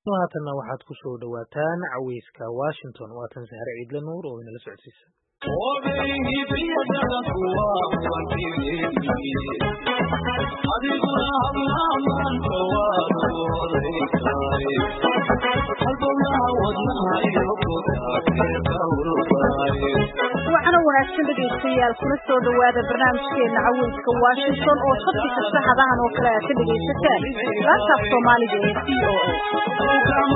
haatanna waxaad ku soo dhowaataan caweyska washington waatan sahre ciidle nuur oo inala socodsiisa waxaana wanaagsan dhegaystayaal kula soo dhowaada barnaamijkeena caweyska washington oo sabti kasta hadahan oo kale aad ka dhegaysataan laantaaf soomaaliga ee v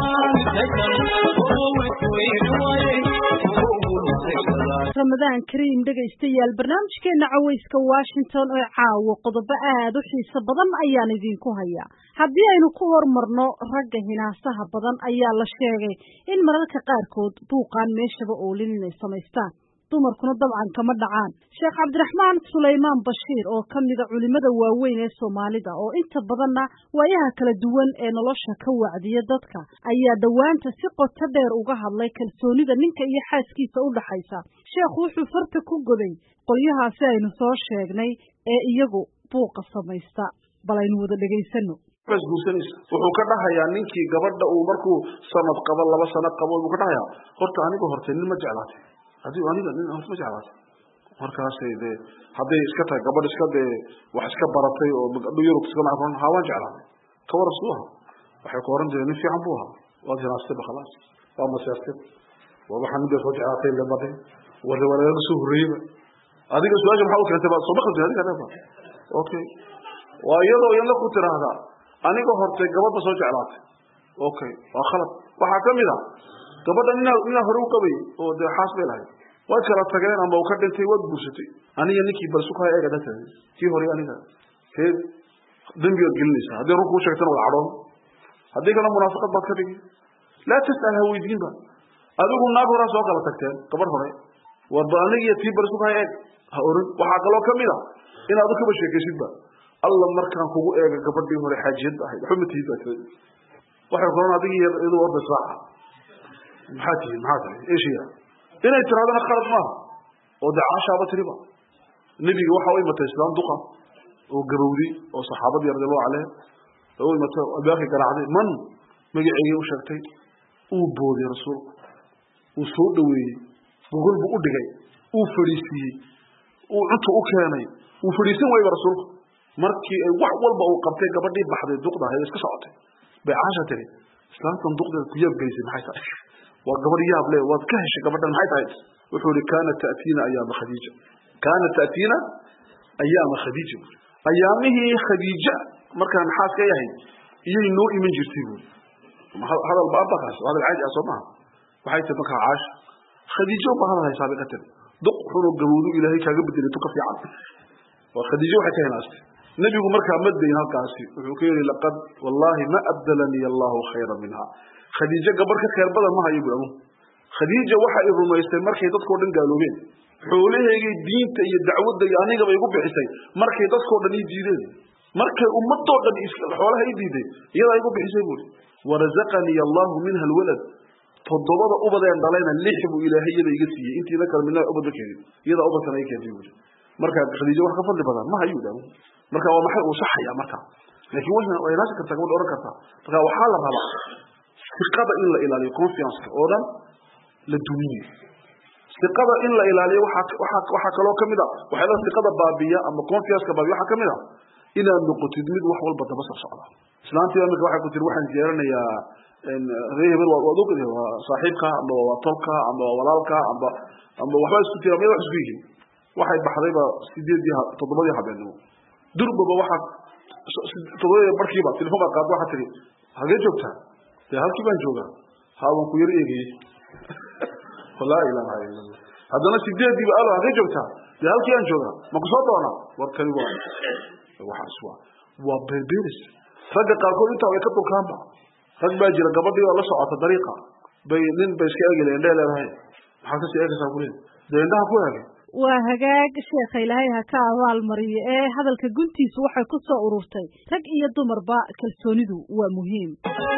o ramadaan kariim dhegaystayaal barnaamijkeena caweyska washington oo caawo qodobo aad u xiiso badan ayaan idinku hayaa haddii aynu ku hormarno ragga hinaasaha badan ayaa la sheegay in mararka qaarkood buuqaan meeshaba oolin inay samaystaan dumarkuna dabcan kama dhacaan sheekh cabdiraxmaan sulaymaan bashiir oo ka mida culimmada waaweyn ee soomaalida oo inta badanna waayaha kala duwan ee nolosha ka wacdiya dadka ayaa dhowaanta si qoto dheer uga hadlay kalsoonida ninka iyo xaaskiisa u dhaxaysa sheekhu wuxuu farta ku goday qolyahaasi aynu soo sheegnay ee iyagu buuqa samaysta bal aynu wada dhegaysano guursanaysa wuxuu ka dhahayaa ninkii gabadha uu markuu sanad qabo laba sano qabo buu ka dhahayaa horta aniga horte nin ma jeclaatay haddii aniga nin horta ma jeclaatay markaasay dee hadday iska tahay gabadh iska dee wax iska baratay oo gabdho yurub iska macron haa waan jeclaatay kawar suu aha waxay ku oran jireen nin fiican buu ahaa waad hinaastay ba khalaas waa maseertay waa waxaa midda soo jeclaatay le baday warre waa laga soo horreeyeyba adiga su-aasha maxaa u keentay ba soo maqli adiga leeba okay waa iyadoo iyadna ku tiraahdaa aniga hortay gabadha soo jeclaatay okay waa khalad waxaa ka mid a gabadha ninaa ninaa hore u qabay oo dee xaas bay lahayd waad kala tageen ama uu ka dhintay waad guursatay aniga ninkii bal sukaa eega data kii hore aniga see dembigaad gelinaysaa haddii run kuu sheegtana waa cadhoon haddii kale munaafaqad baad ka dhigi laa tas'al ha weydiinba adigu naag horaa soo kala tagteen gabadh hore warba anigiyo tii bal sukaa eeg ha oran waxaa kaloo ka mid a inaad u kaba sheekaysidba alla markaan kugu eega gabadhii hore xaajiyad ahayd waxba ma tihid baa tiri waxay koran adigi iyadu orda israaca maxaa tihiin maxaa tahay eshiya inay tirahdana khalad maaha oo dee caashaaba tiriba nebiga waxa u imatay islaam duqa oo gabowdi oo saxaabadii radiallahu caleyh oo u imatay albaabkii garaacday man magaceegii u sheegtay uu booday rasuulku uu soo dhaweeyey gogol buu u dhigay uu fadhiisiiyey uu cunta u keenay uu fadhiisan wayba rasuulku markii ay wax walba uu qabtay gabadhii baxday duqda ahayd iska socotay bay caasha tiri islaamtan duqdeeda ku yaab geysay maxay tahay waa gabadh yaab le waad ka heshay gabadhan maxay tahay wuxuu ihi kaanat ta'tiina ayaama khadiija kaanat ta'tiina ayaama khadiija buuri ayaamihii khadiija markaan xaas ka yahay iyay noo iman jirtay buuri hadal baabakaas hadal caadi ah soo maha waxay tiri markaa caasha khadiijo ba hadal haysaa bay ka tiri duq xunoo gabowdu ilaahay kaaga bedelay tu ka fiican waa khadiijo waxay ka hinaastay nebigu markaa ma dayn halkaasi wuxuu ka yidhi laqad wallahi ma abdalanii allahu khayra minha khadiijo gabarh ka khayr badan ma hayo bui amu khadiija waxa i rumaystay markay dadkao dhan gaaloobeen xoolaheygay diinta iyo dacwadda iyo anigaba igu bixisay markay dadkao dhan ii diideen markay ummadoo dhan xoolaha ii diiday iyadaa igu bixisay buuri warazaqanii allahu minha alwalad toddobada ubadeen dhalayna lix buu ilaahay iyada iga siiyey intiina kale midna ubadba keenin iyadaa ubadkana i keentay buuri marka khadiijo wax ka fadli badan ma hayu dhamu marka waa maxay uu saxaya marka laakiin way way naasi kartaa gabadha oran kartaa marka waxaa la rabaa siqada in la ilaaliyo confiance oo dhan la dumiyo siqada in la ilaaliyo waxaa waxaa waxaa kaloo kamid a waxay la siqada baabiya ama confiance baabiya waxaa kamid a inaad noqotid mid wax walba daba soo socda islaantii imika waxay ku tiri waxaan ziyaaranayaa ree hebel waad ogd waa saaxiibka amba waa tolka amba waa walaalka amba amba waxbaa isku tira maya wax isku yihiin waxay baxdayba sideedii toddobadii habeenimo durbaba waxaa todobadii barkiiba telefon baa qaad waxaa tiri hagee joogtaa dee halkii baan joogaa ha waan ku yar eegayey laa ilaha ila allah haddana sideediiba alo hagee joogtaa dee halkii aan joogaa ma ku soo doonaa warkani waa waxaas waa waa berberis ragga qaarkood intaa way ka dulkaanba rag baa jira gabadhii oo la socota dariiqa bay nin bay iska eegi leen indhee leedahay maxaad kasii eegaysaa kuleed dee indhaha ku eegay waa hagaag sheekha ilaahay ha ka abaal mariyo ee hadalka guntiisu waxay ku soo ururtay rag iyo dumarba kalsoonidu waa muhiim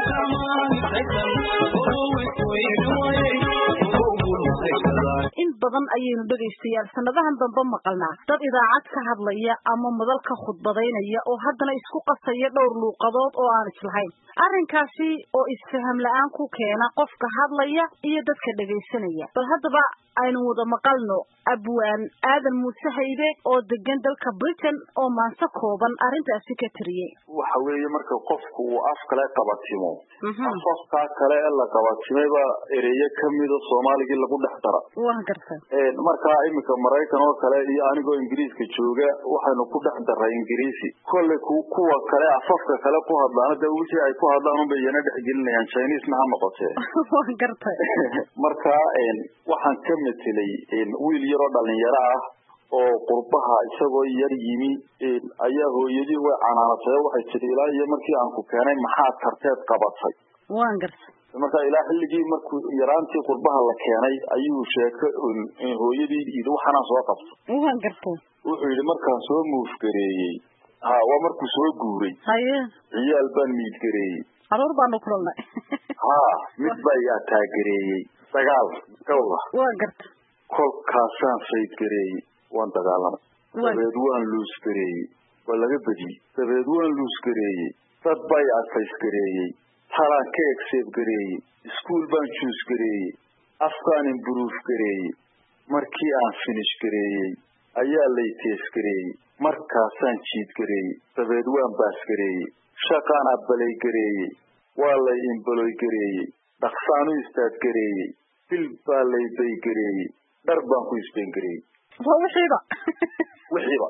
in badan badan ayaynu dhegaystayaal sanadahan dambe maqalnaa dad idaacad ka hadlaya ama madal ka khudbadaynaya oo haddana isku qasaya dhowr luuqadood oo aan islahayn arrinkaasi oo isfaham la-aan ku keena qofka hadlaya iyo dadka dhegaysanaya bal haddaba aynu wada maqalno abwaan aadan muuse haybe oo degan dalka britain oo maanse kooban arrintaasi ka tiriyey waxa weeye marka qofku uu af kale qabatimo afafkaa kale ee la qabatimeyba ereyo kamida soomaaligii lagu dhex dara waan gartay markaa iminka maraykan oo kale iyo anigoo ingiriiska jooga waxaynu ku dhex daray ingiriisi kolley kuwa kale afafka kale ku hadlaan de wixii ay ku hadlaan unbay iyana dhexgelinayaan chinesna ha noqotee waan gartay marka waxaan ka metelay wiil yaroo dhalinyaro ah oo qurbaha isagoo yar yimi ayaa hooyadii way canaanatay waxay tidhi ilaa iyo markii aan ku keenay maxaad tarteed qabatay waan gartay marka ilaa xilligii markuu yaraantii qurbaha la keenay ayuu sheeko hooyadii yidhi waxaanaan soo qabtay waan gartay wuxuu yidhi markaan soo muufgareeyey ha waa markuu soo guuray haye ciyaal baan miidgareeyey caruur baanu kulannay ha mid baa i ataagareeyey dagaal gawla waan gartay kolkaasaan faydgareeyey waan dagaalamay dabeed waan luusgareeyey waa laga bediyey dabeed waan luusgareeyey dad baa i adfaysgareeyey talaan ka egseebgareeyey iskuol baan juusgareeyey afkaan imburuuf gareeyey markii aan finish gareeyey ayaa lay teesgareeyey markaasaan jiidgareeyey dabeed waan baasgareeyey shaqaan abbalay gareeyey waa lay imbaloy gareeyey dhaqsaan u istaadgareeyey bil baa lay baygareeyey dhar baan ku isbeengareeyey waa wixiiba wixiiba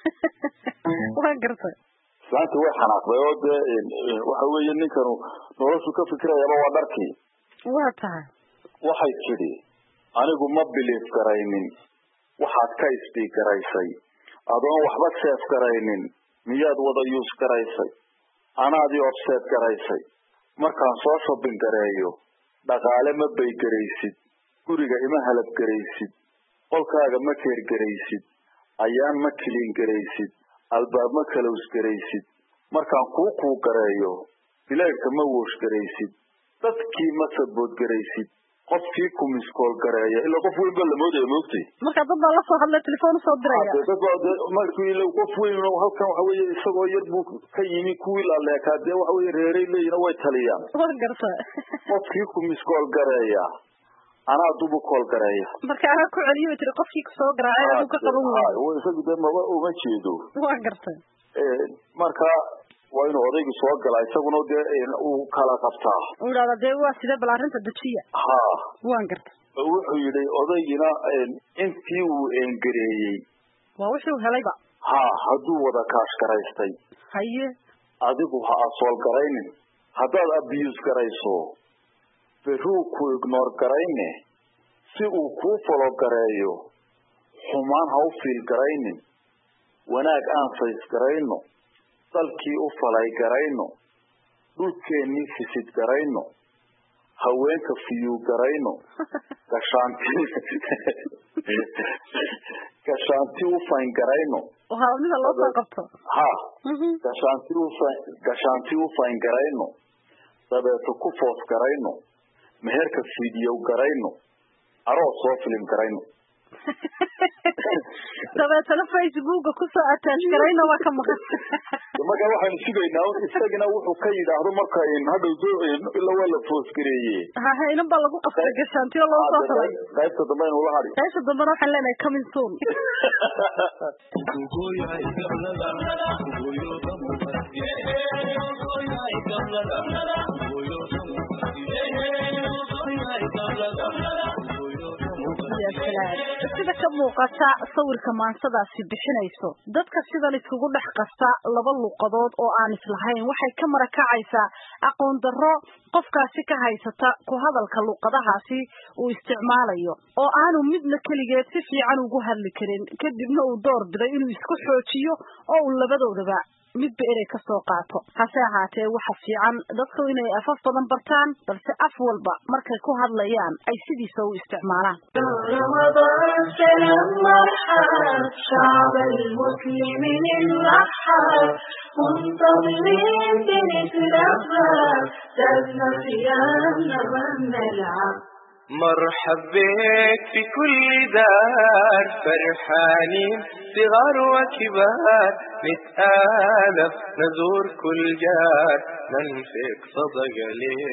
waan gartay islaantii way xanaaqday oo dee waxa weeye ninkanu noloshu ka fikirayaba waa dharkii waa tahay waxay tidhi anigu ma biliif garaynin waxaad ka isbiig garaysay adoon waxba seef garaynin miyaad wada yuus garaysay anaadii obseed garaysay markaan soo shobbin gareeyo dhaqaale ma baygaraysid guriga ima halab garaysid qolkaaga ma keer garaysid ayaan ma kiliin garaysid albaab ma kalows garaysid markaan kuu kuu gareeyo bilaydhka ma woosh garaysid dadkii ma sabood garaysid qofkii ku miskool gareeya ilaa qof weyn ba la moodaya moogtay marka dad baa lasoo hadlay telefoon usoo diraya markii qof weyn halkan waxa weeye isagoo yar buu ka yimi kuwii laleekaa dee waxa weye reeray leeyihin way taliyaan waan garta qofkii ku miskool gareeya anaa dubu kool gareeya marka anaa ku celiyo tiri qofkii kusoo garaacay aduu ka qaban waayo isagu dee maba uma jeedo waan gartay marka waa inuu odaygu soo galaa isaguna dee uu kala qabtaa uu yidhahda dee waa sidee bal arrinta dejiya ha waan gartay wuxuu yidhi odaygina intii uu engareeyey waa wixii uu helayba ha hadduu wada kaash garaystay haye adigu ha asool garaynin haddaad abiyuus garayso beruu ku ignoor garayne si uu kuu falo gareeyo xumaan ha u fiil garaynin wanaag aan fays garayno dalkii u falay garayno dhulkeennii fisid garayno haweenka fiyuu garayno gashaanti gashaanti u fayn garayno mida loo soo qabto ha gashaanti ufa gashaanti u fayn garayno dabeeto ku foos garayno meherka fidiyow garayno aroos soo filim garayno dabeetana facebooka kusoo attach garayna waa ka maqan marka waxaynu sugaynaa isagina wuxuu ka yidhaahdo marka hadhow ila waa la foosgareeye hahe inan baa lagu qasbay gashaantiyo loo soo talay qaybta dambe aynu ula hadhi qaybta dambena waxaan leenahay coming soon sida ka muuqata sawirka maansadaasi bixinayso dadka sidan iskugu dhex qasta laba luuqadood oo aan islahayn waxay ka marakacaysaa aqoon darro qofkaasi ka haysata ku hadalka luuqadahaasi uu isticmaalayo oo aanu midna keligeed si fiican ugu hadli karin kadibna uu door biday inuu isku xoojiyo oo uu labadoodaba midba erey ka soo qaato hase ahaatee waxa fiican dadku inay afaf badan bartaan balse af walba markay ku hadlayaan ay sidiisa u isticmaalaan رمضان سلام مرحب شعب المسلمين الرحب منتظرين بنترحب زادنا صيامنا ما نلعب مرحب بك في كل دار فرحانين صغار وكبار نتآلف نزور كل جار ننفق صدقة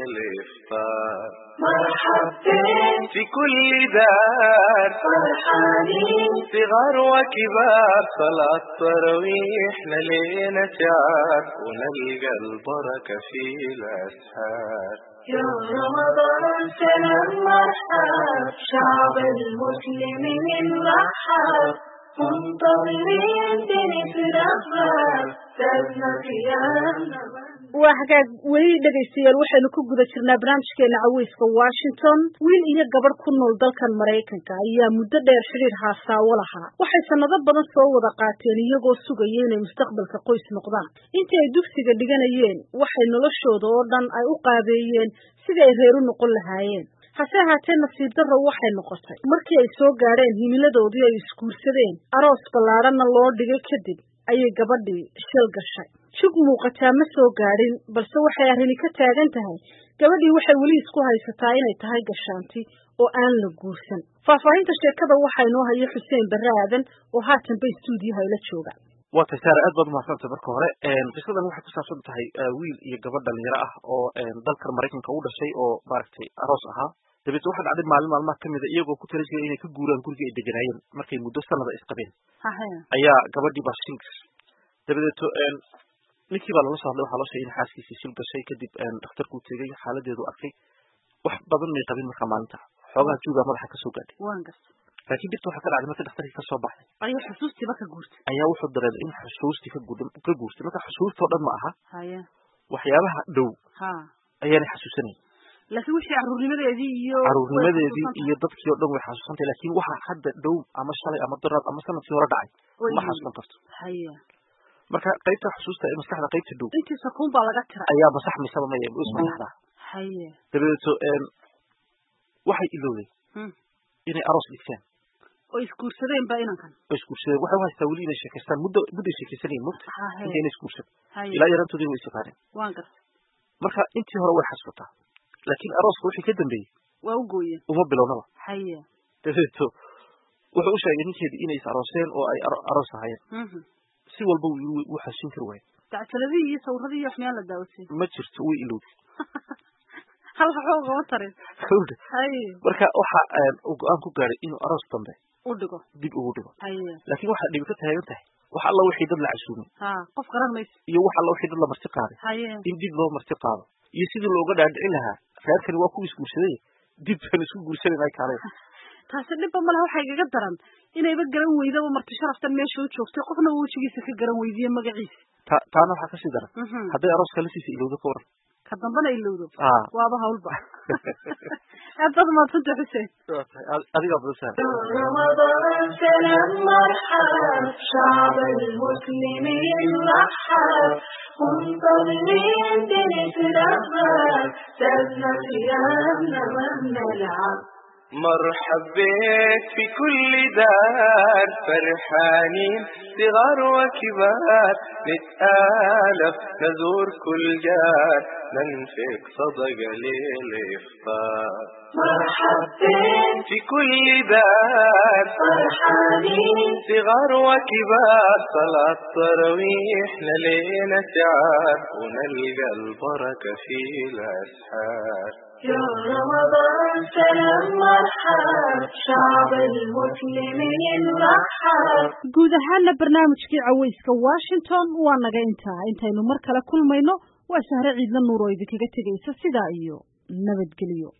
للإفطار مرحب بك في كل دار فرحانين صغار وكبار صلاة تراويح لينا شعار ونلقى البركة في الأسحار يا رمضان سلام مرحب شعب المسلمين رحب منتظرين بنترحب سابنا قيامنا waa hagaag weli dhegaystayaal waxaynu ku guda jirnaa barnaamijkeena caweyska washington wiil iyo gabadh ku nool dalkan maraykanka ayaa muddo dheer xidhiir haasaawo lahaa waxay sannado badan soo wada qaateen iyagoo sugaya inay mustaqbalka qoys noqdaan intii ay dugsiga dhiganayeen waxay noloshooda oo dhan ay u qaabeeyeen sidii ay reer u noqon lahaayeen hase ahaatee nasiib darro waxay noqotay markii ay soo gaadheen himiladoodii ay isguursadeen aroos ballaadhanna loo dhigay kadib ayay gabadhii shil gashay jug muuqataa ma soo gaadhin balse waxay arrini ka taagan tahay gabadhii waxay weli isku haysataa inay tahay gashaanti oo aan la guursan faahfaahinta sheekada waxaa inoo haya xuseen barre aadan oo haatanba istuudiyaha ila jooga waa tay saare aad baad umahadsantay marka hore qisadan waxay ku saabsan tahay wiil iyo gabadh dhalinyaro ah oo dalkan maraykanka u dhashay oo maaragtay aroos ahaa dabeetna waxaa dhacday maalin maalmaha kamida iyagoo ku tala jiray inay ka guuraan gurigii ay deganaayeen markay muddo sanada isqabeen ayaa gabadhii baa shil gashay dabadeeto ninkii baa lala soo hadlay waxaa loo sheegay in xaaskiisii shil gashay kadib dhakhtarkuu tegey xaaladeedu arkay wax badan may qabin markaa maalinta xoogaha juugaa madaxa kasoo gaadhay laakiin dhibta waxaa ka dhacday marka dhakhtarkii kasoo baxday ayaa xusuustiiba ka guurtay ayaa wuxuu dareemay in xusuustii ka ka guurtay marka xusuustoo dhan ma aha waxyaabaha dhow ayaanay xasuusanayn laakiin wixii caruurnimadeedii iyo caruurnimadeedii iyo dadkii oo dhan way xasuusantay laakiin waxa hadda dhow ama shalay ama daraad ama sanadkii hore dhacay ma xasuusan karto haya marka qaybta xusuusta ee maskaxda qaybta dhow intii sakuun baa laga tiray ayaa masaxmaysaba maya is masaxdaa haya dabadeeto waxay ilowday inay aroos dhigteen oo isguursadeen ba inankan oo isguursadeen waxay u haystaa weli inay sheekaystaan muddo mudday sheekaysanayin mugta Haye. inta inay isguursan Haye. ilaa yarantoodii way isaqaaneen waan gartay marka intii hore way xasuutaa laakiin arooska wixii ka dambeeyey waa u gooyeen uma bilownaba haya dabadeeto wuxuu u sheegay ninkeedii inay is arooseen oo ay aro- aroos ahaayeen Mhm. si walba wuu yiri wuu xasuusin kari waayay dacsaladii iyo sawirradii iyo wax miyaan la daawatay ma jirto way ilowday hal waxba ugama tarin Gabadha. haye marka waxa uu go-aan ku gaadhay inuu aroos dambe u dhigo dib ugu dhigo haye laakiin waxaa dhibi ka taagan tahay wax alla wixii dad la casuumay ha qof garan mayso iyo wax alla wixii dad la marti qaaday haye in dib loo marti qaado iyo sidii looga dhaadhicin lahaa reerkani waa kuwa isguursaday dib baan isku guursanan ay kaaleen taasi dhibba malaha waxaa igaga daran inayba garan weydaba marti sharaftan meesha u joogtay qofna uu wejigiisa ka garan weydiye magaciisa ta- taana waxaa kasii daran Mhm. hadday arooska lasiisa ilowdo ka waran ka dambana ilowdo Ah. waaba hawlba aad baad mahadsanta xuseen Waa tahay. Ad- adigaa badan saar رمضان سلام مرحب شعب المسلمين رحب منتظرين بنترحب سابنا قيامنا ما بنلعب مرحب بك في كل دار فرحانين صغار وكبار نتآلف نزور كل جار ننفق صدقة للإفطار مرحب بك في كل دار فرحانين صغار وكبار صلاة تراويح للينا شعار ونلقى البركة في الأسحار يا رمضان سلام مرحب شعب المسلمين رحب guud ahaana barnaamijkii caweyska washington waa naga intaa intaynu mar kale kulmayno waa sahre ciidla nuur oo idinkaga tegaysa sidaa iyo nabadgelyo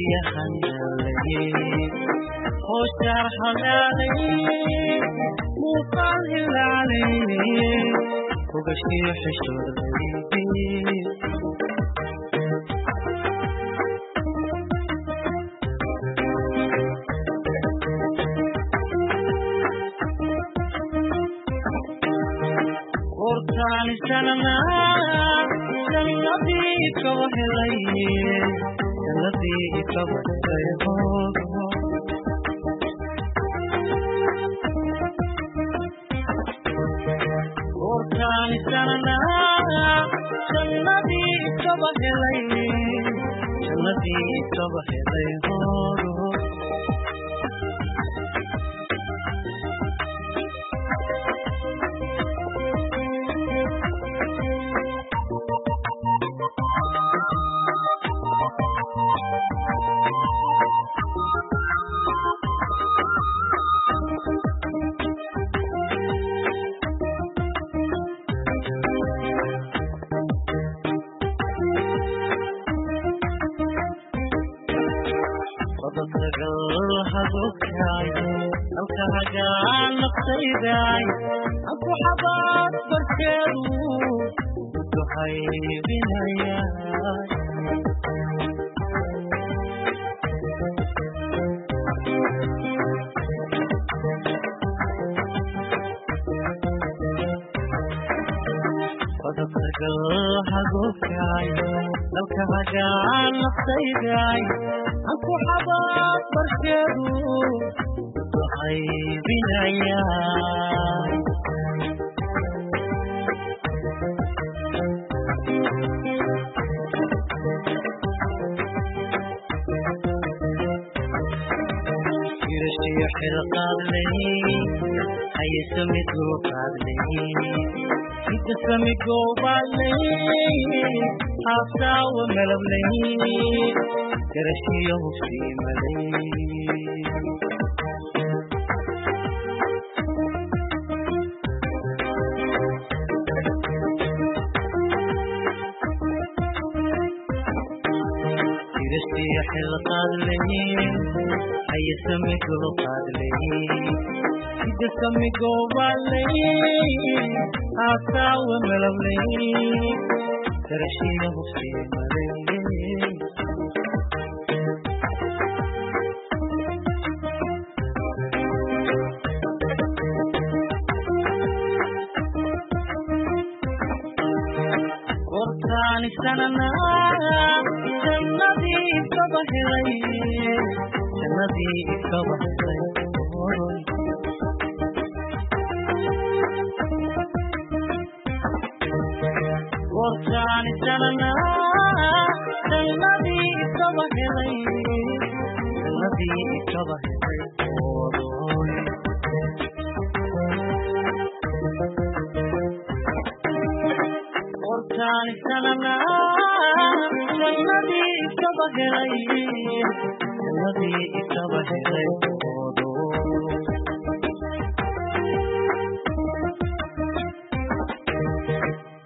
jannadii ikaba helay